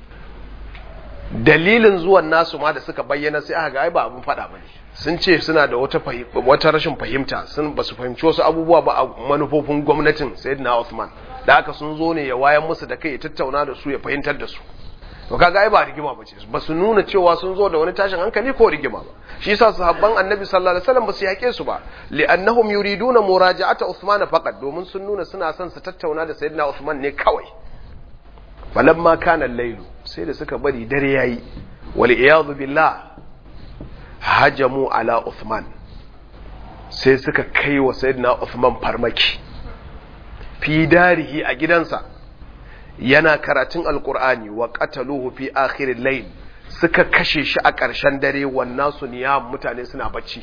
dalilin zuwan nasu ma da suka bayyana sai aka ga ai ba abun fada bane sun ce suna da wata wata rashin fahimta sun ba su fahimci wasu abubuwa ba a manufofin gwamnatin sayyidina Uthman da aka sun zo ne ya wayan musu da kai ya tattauna da su ya fahimtar da su to kaga ai ba rigima ba ce ba su nuna cewa sun zo da wani tashin hankali ko rigima ba shi yasa sahabban annabi sallallahu alaihi wasallam ba su yake su ba li'annahum yuriduna muraja'ata Uthman faqat domin sun nuna suna son su tattauna da sayyidina Uthman ne kawai falamma kana al-lailu sai da suka bari dare yayi wal iyad billah hajamu ala Uthman sai suka kai wa sayyidina Uthman farmaki fi darihi a gidansa yana karatun alkur'ani wa qataluhu fi akhiril layl suka kashe shi a ƙarshen dare wannan su niyam mutane suna bacci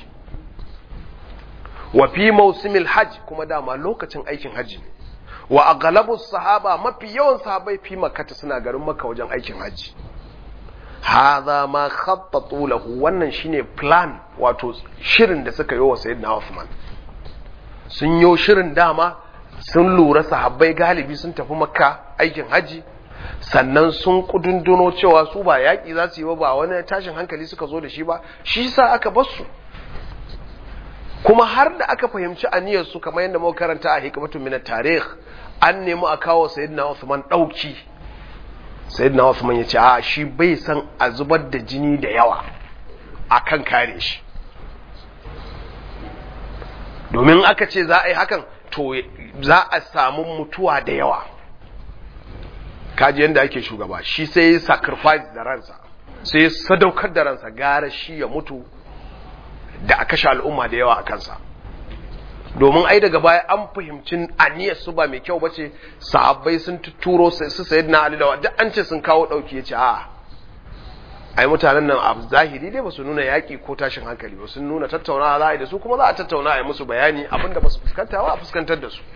wa fi mausimil hajj kuma dama lokacin aikin haji ne wa aghlabu sahaba mafi yawan sahabbai fi makkata suna garin makka wajen aikin haji hadha ma khattatu lahu wannan shine plan wato shirin da suka yi wa sayyidina Uthman sun yi shirin dama sun lura sahabbai galibi sun tafi makka aikin haji sannan sun kudunduno cewa su ba yaƙi za su yi ba wani tashin hankali suka zo da shi ba shi sa aka basu kuma har da aka fahimci aniyar su kamar yadda muka karanta a hikmatun min tarikh an nemi a kawo sayyidina Uthman dauki sayyidina Uthman ya ce a shi bai san a zubar da jini da yawa akan kare shi domin aka ce za a yi hakan to za a samu mutuwa da yawa kaji yadda ake shugaba shi sai ya sacrifice da ransa sai ya sadaukar da ransa gara shi ya mutu da a kashe al'umma da yawa a kansa domin ai daga baya an fahimci aniyar su ba mai kyau ba ce sahabbai sun tuturo su sayid na alilawa duk an ce sun kawo ɗauki ya ce a ai mutanen nan a zahiri dai ba su nuna yaƙi ko tashin hankali ba sun nuna tattaunawa za a yi da su kuma za a tattauna a yi musu bayani abinda ba su fuskanta ba a fuskantar da su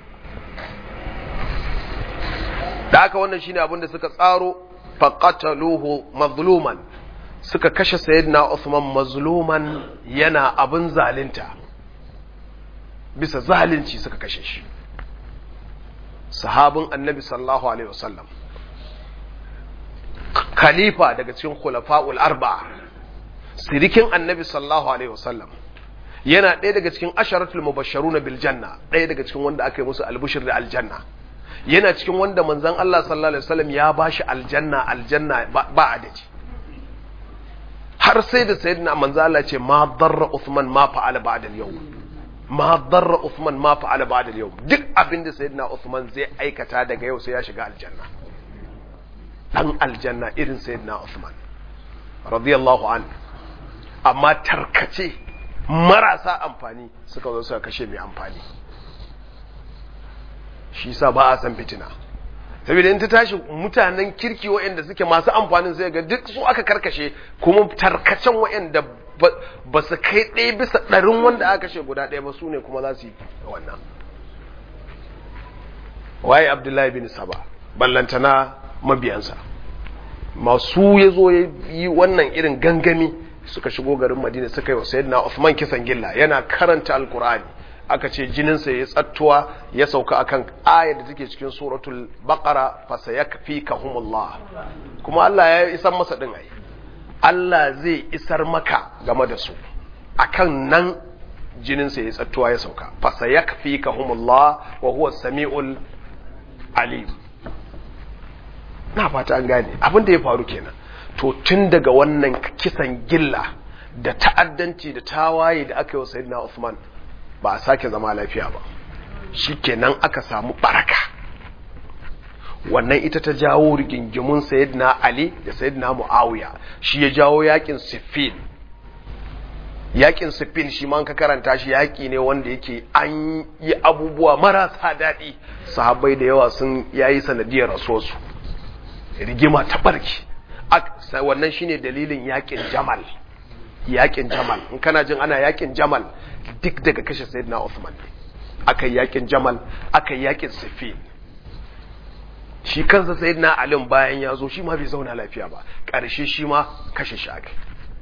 da haka wannan shine abin da suka tsaro faqataluhu mazluman suka kashe sayyidina Uthman mazluman yana abin zalunta bisa zalunci suka kashe shi sahabin annabi sallallahu alaihi wasallam khalifa daga cikin khulafa'ul arba'a sirikin annabi sallallahu alaihi wasallam yana ɗaya daga cikin asharatul mubashsharuna bil janna ɗaya daga cikin wanda aka yi musu albushir da aljanna yana cikin wanda manzon Allah sallallahu alaihi wasallam ya bashi aljanna aljanna ba adadi har sai da sayyidina manzo Allah ce ma darra Uthman ma fa'ala ba'da al-yawm ma darra Uthman ma fa'ala ba'da al-yawm duk abin da sayyidina Uthman zai aikata daga yau sai ya shiga aljanna dan aljanna irin sayyidina Uthman radiyallahu anhu amma tarkace marasa amfani suka zo suka kashe mai amfani shi sa ba a san fitina saboda in ta tashi mutanen kirki waɗanda suke masu amfanin sai ga duk su aka karkashe kuma tarkacen waɗanda ba su kai ɗaya bisa ɗarin wanda aka kashe guda ɗaya ba su ne kuma za su yi wannan waye abdullahi bin saba ballantana mabiyansa masu ya zo ya yi wannan irin gangami suka shigo garin madina suka yi wa sayyidina Uthman kisan gilla yana karanta alkur'ani aka ce jininsa ya tsattuwa ya sauka akan ayar da take cikin suratul baqara fa sayakfikahumullah kuma Allah ya isar masa din ai Allah zai isar maka game da su akan nan jininsa ya tsattuwa ya sauka fa sayakfikahumullah wa huwa samiul alim na fata an gane abin da ya faru kenan to tun daga wannan kisan gilla da ta'addanci da tawaye da aka yi wa sayyidina Uthman ba a sake zama lafiya ba shi kenan aka samu baraka wannan ita ta jawo rigingimun sayyidina ali da sayyidina muawiya shi ya jawo yakin siffin yakin siffin shi ma ka karanta shi yaki ne wanda yake an yi abubuwa marasa daɗi sahabbai da yawa sun yayi sanadiyar rasuwarsu rigima ta barki wannan shine dalilin yakin jamal yakin jamal in kana jin ana yakin jamal duk daga kashe sayyidina Uthman ne aka yakin jamal aka yakin siffin shi kansa sayyidina alim bayan ya zo shi ma bai zauna lafiya ba ƙarshe shi ma kashe shi aka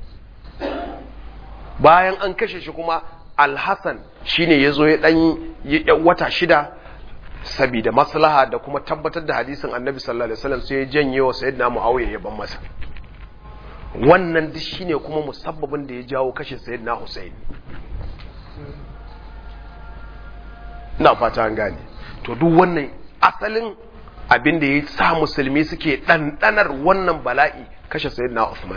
bayan an kashe shi kuma alhassan shine ya zo ya ɗan wata shida sabida maslaha da kuma tabbatar da hadisin annabi sallallahu alaihi wasallam sai ya janye wa sayyidina muawiya ya ban masa wannan duk shine kuma musabbabin da ya jawo kashe sayyidina husaini ina fata an gane to duk wannan asalin abin da ya sa musulmi suke ɗanɗanar wannan bala'i kashe sayyidina Uthman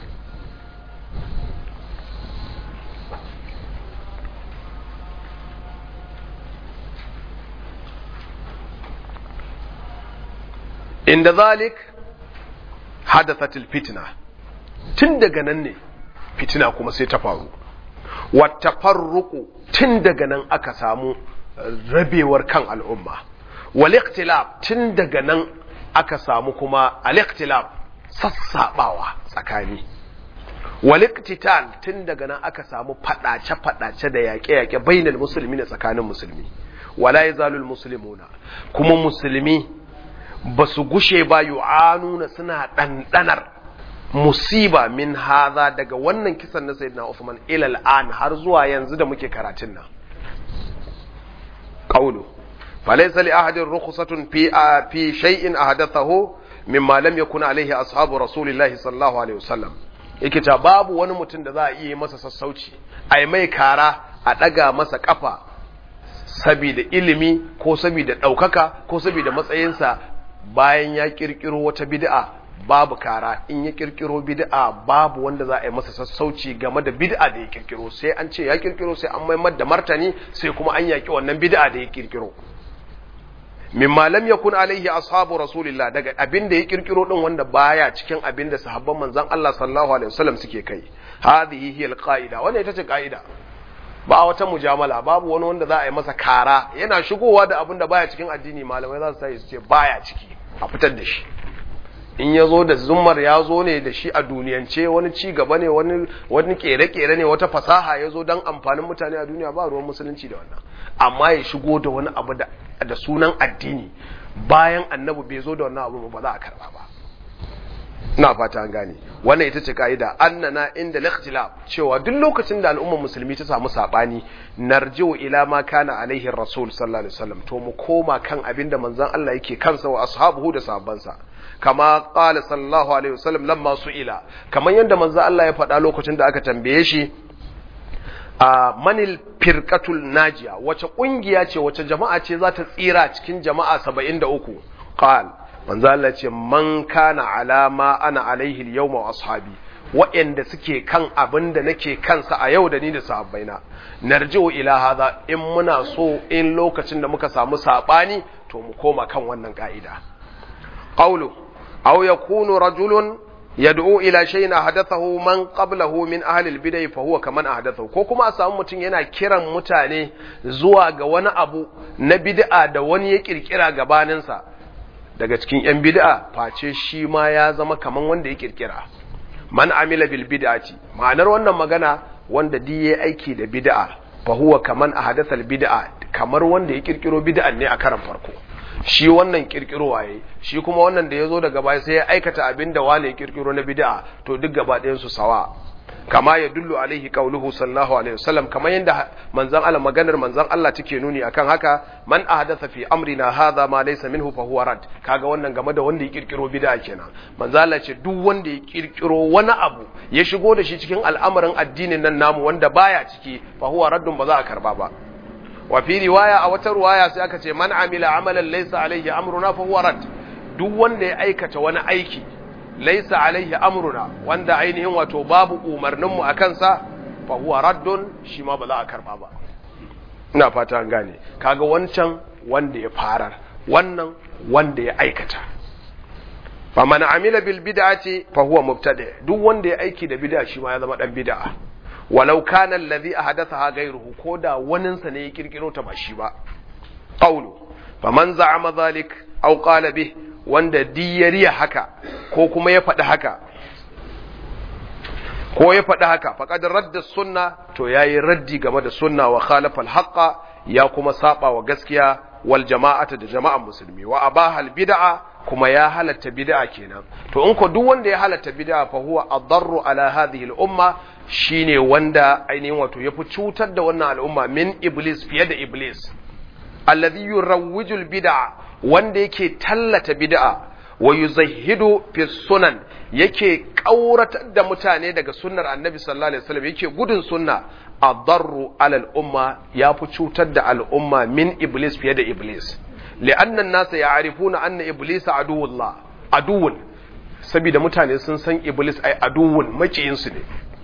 inda zalik hadathatil fitna tun daga nan ne fitina kuma sai ta faru wata farruku tun daga nan aka samu rabewar kan al'umma wal-ikhtilaf tun daga nan aka samu kuma al-ikhtilaf sassabawa tsakani wal-iqtital tun daga nan aka samu fadace fadace da yaƙe-yaƙe bainal musulmi da tsakanin musulmi wala yazalul muslimuna kuma musulmi ba su gushe ba yu'anuna suna ɗanɗanar musiba min haza daga wannan kisan na sayyidina Uthman ila al'an har zuwa yanzu da muke karatun nan qawlu فليس لأحد رخصة في في شيء أحدثه مما لم يكن عليه أصحاب رسول الله صلى الله عليه وسلم yake ta babu wani mutum da za a iya masa sassauci a yi mai kara a ɗaga masa ƙafa saboda ilimi ko saboda ɗaukaka ko saboda matsayinsa bayan ya ƙirƙiro wata bid'a babu kara in ya ƙirƙiro bid'a babu wanda za a yi masa sassauci game da bid'a da ya ƙirƙiro sai an ce ya ƙirƙiro sai an maimar da martani sai kuma an yaƙi wannan bid'a da ya ƙirƙiro mimma lam yakun alaihi ashabu rasulillah daga abin da ya kirkiro din wanda baya cikin abin da sahabban manzon Allah sallallahu alaihi wasallam suke kai hadhihi hiya alqaida wannan ita ce kaida ba wata mujamala babu wani wanda za a yi masa kara yana shigowa da abin da baya cikin addini malamai za su sai su ce baya ciki a fitar da shi in ya zo da zummar ya zo ne da shi a duniyance wani ci gaba ne wani wani kere-kere ne wata fasaha ya zo don amfanin mutane a duniya ba ruwan musulunci da wannan amma ya shigo da wani abu da da sunan addini bayan annabi bai zo da wannan abu ba za a karba ba ina fata an gane wannan ita ce kaida annana inda al-ikhtilaf cewa duk lokacin da al'ummar musulmi ta samu sabani narji'u ila ma kana alaihi rasul sallallahu alaihi wasallam to mu koma kan abinda manzon Allah yake kansa wa ashabuhu da sahabbansa kama qala sallallahu alaihi wasallam lamma su'ila kaman yanda manzon Allah ya faɗa lokacin da aka tambaye shi a manil firqatul najiya wace kungiya ce wace jama'a ce za ta tsira cikin jama'a 73 qal manzo Allah ce man kana alama ana alaihi al-yawma wa ashabi wa'anda suke kan abin da nake kansa a yau da ni da sahabbaina narji'u ila hadha in muna so in lokacin da muka samu sabani to mu koma kan wannan ka'ida qawlu aw yakunu rajulun yad'u ila shay'in ahdathahu man qablahu min ahli al-bid'ah fa huwa kaman ahdathahu ko kuma a samu mutum yana kiran mutane zuwa ga wani abu na bid'a da wani ya kirkira gabaninsa daga cikin yan bid'a face shi ma ya zama kaman wanda ya kirkira man amila bil bid'ati ma'anar wannan magana wanda di yayi aiki da bid'a fa huwa kaman ahdatha al bid'a kamar wanda ya kirkiro bid'an ne a karan farko shi wannan kirkiro waye shi kuma wannan da ya zo daga baya sai ya aikata abin da wane ya kirkiro na bid'a to duk gaba ɗayan su sawa kama ya dullu alaihi qauluhu sallallahu alaihi wasallam kamar yanda manzon Allah maganar manzon Allah take nuni akan haka man ahdatha fi amrina hadha ma laysa minhu fa huwa rad kaga wannan game da wanda ya kirkiro bid'a kenan manzon Allah ce duk wanda ya kirkiro wani abu ya shigo da shi cikin al'amarin addinin nan namu wanda baya ciki fa huwa raddun ba za a karba ba wa fi riwaya a wata riwaya sai aka ce man amila amalan laysa alaihi amruna fa huwa rad duk wanda ya aikata wani aiki laysa alaihi amruna wanda ainihin wato babu umarnin mu akan sa fa huwa raddun shi ma ba za a karba ba ina fata an gane kaga wancan wanda ya farar wannan wanda ya aikata faman amila bil bid'ati fa huwa mubtadi duk wanda ya aiki da bid'a shi ma ya zama dan bid'a walau kana alladhi ahdathaha ghayruhu ko da waninsa ne ya kirkiro ta ba shi ba qawlu faman za'ama dhalik aw qala bih wanda diyariya haka ko kuma ya faɗi haka ko ya faɗi haka faqad radda sunna to yayi raddi game da sunna wa khalafa al ya kuma saba wa gaskiya wal jama'ata da jama'an musulmi wa abaha al bid'a kuma ya halatta bid'a kenan to in ko duk wanda ya halatta bid'a fa huwa adarru ala hadhihi al umma shine wanda ainihin wato yafi cutar da wannan al'umma min iblis fiye da iblis alladhi yurawwiju al bid'a wanda yake tallata bid'a wa yuzahhidu fi sunan yake kauratar da mutane daga sunnar annabi sallallahu alaihi wasallam yake gudun sunna adarru ala al-umma yafi cutar da al'umma min iblis fiye da iblis li'anna an-nasa ya'rifuna anna iblis aduwullah aduwwun saboda mutane sun san iblis ai aduwwun makiyin su ne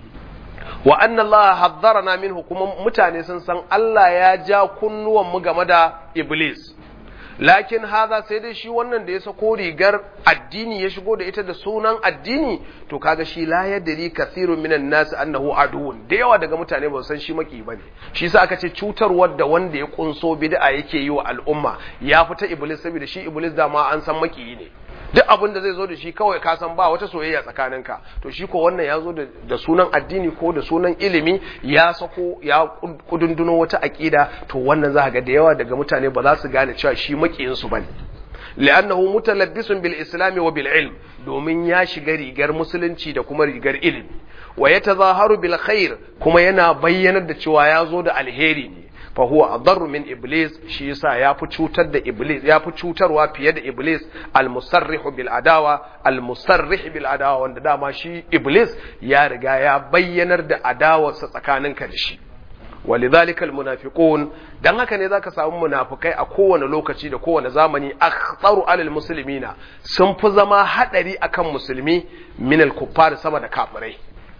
wa anna Allah haddharana minhu kuma mutane sun san Allah ya ja kunnuwan mu game da iblis lakin haza sai dai shi wannan da ya sako rigar addini ya shigo da ita da sunan addini to kaga shi la yadri kathirun minan nas annahu aduwwun da yawa daga mutane ba san shi maki bane shi yasa aka ce cutarwar da wanda ya kunso bid'a yake yi wa al'umma ya fita iblis saboda shi iblis da ma an san maki ne duk abin da zai zo da shi kawai ka san ba wata soyayya tsakaninka to shi ko wannan ya zo da sunan addini ko da sunan ilimi ya sako ya kudunduno wata aƙida to wannan za ga da yawa daga mutane ba za su gane cewa shi makiyin su bane li'annahu mutalabbisun bil islam wa bil ilm domin ya shiga rigar musulunci da kuma rigar ilimi wa yatazaharu bil khair kuma yana bayyanar da cewa ya zo da alheri ne fa huwa adarru min iblis shi yasa yafi cutar da iblis yafi cutarwa fiye da iblis al musarrihu bil adawa al musarrih bil adawa wanda dama shi iblis ya riga ya bayyanar da adawarsa tsakaninka da shi walidhalika al munafiqun dan haka ne zaka samu munafikai a kowane lokaci da kowane zamani akhtaru alal muslimina sun fi zama hadari akan musulmi min al kuffar sama da kafirai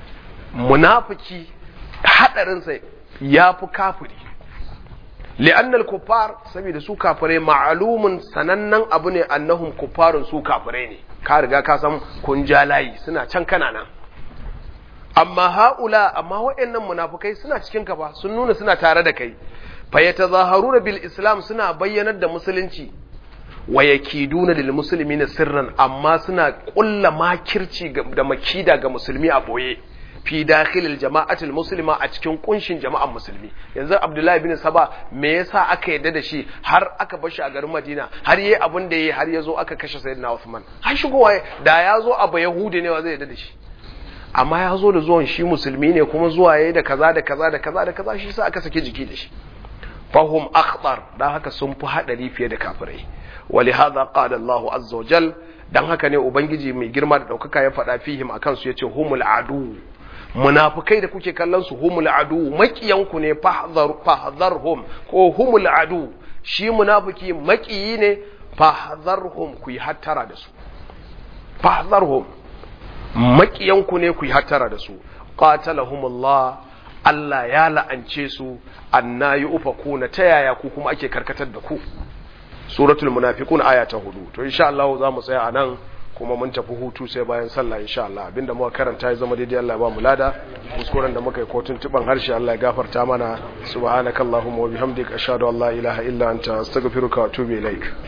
munafiki hadarinsa ya fi kafiri li'anna al-kuffar saboda su kafirai ma'lumun sanannen abu ne annahum kuffarun su kafirai ne ka riga ka san kun ja layi suna can kana nan amma haula amma waɗannan munafukai suna cikin ka ba sun nuna suna tare da kai fa yatazaharuna bil islam suna bayyanar da musulunci wa yakiduna lil muslimina sirran amma suna kulla makirci da makida ga musulmi a boye fi dakhilil jama'atul muslima a cikin kunshin jama'an musulmi yanzu abdullahi bin saba me yasa aka yadda da shi har aka bar shi a garin madina har yayi abin da yayi har yazo aka kashe sayyidina usman har shigowa da ya zo abu yahudi ne wa zai yadda da shi amma ya zo da zuwan shi musulmi ne kuma zuwa yayi da kaza da kaza da kaza da kaza shi sa aka sake jiki da shi fahum akhtar dan haka sun fi hadari fiye da kafirai ولهذا قال الله عز وجل dan haka ne ubangiji mai girma da daukaka ya faɗa fihim akan su yace humul adu munafikai da kuke kallon su humul adu makiyanku ne fahdharhum ko humul adu shi munafiki makiyi ne fahdharhum ku yi hattara da su fahdharhum makiyanku ne ku yi hattara da su qatalahumullah Allah ya la'ance su anna yufakuna ta yaya ku kuma ake karkatar da ku suratul munafiqun aya ta hudu to insha Allah za mu tsaya anan kuma mun tafi hutu sai bayan sallah insha Allah abinda muka karanta ya zama daidai Allah ya ba mu lada kuskuren da muka yi kotun tuban harshe Allah ya gafarta mana subhanakallahumma wa bihamdika ashhadu an la ilaha illa anta astaghfiruka wa atubu ilaik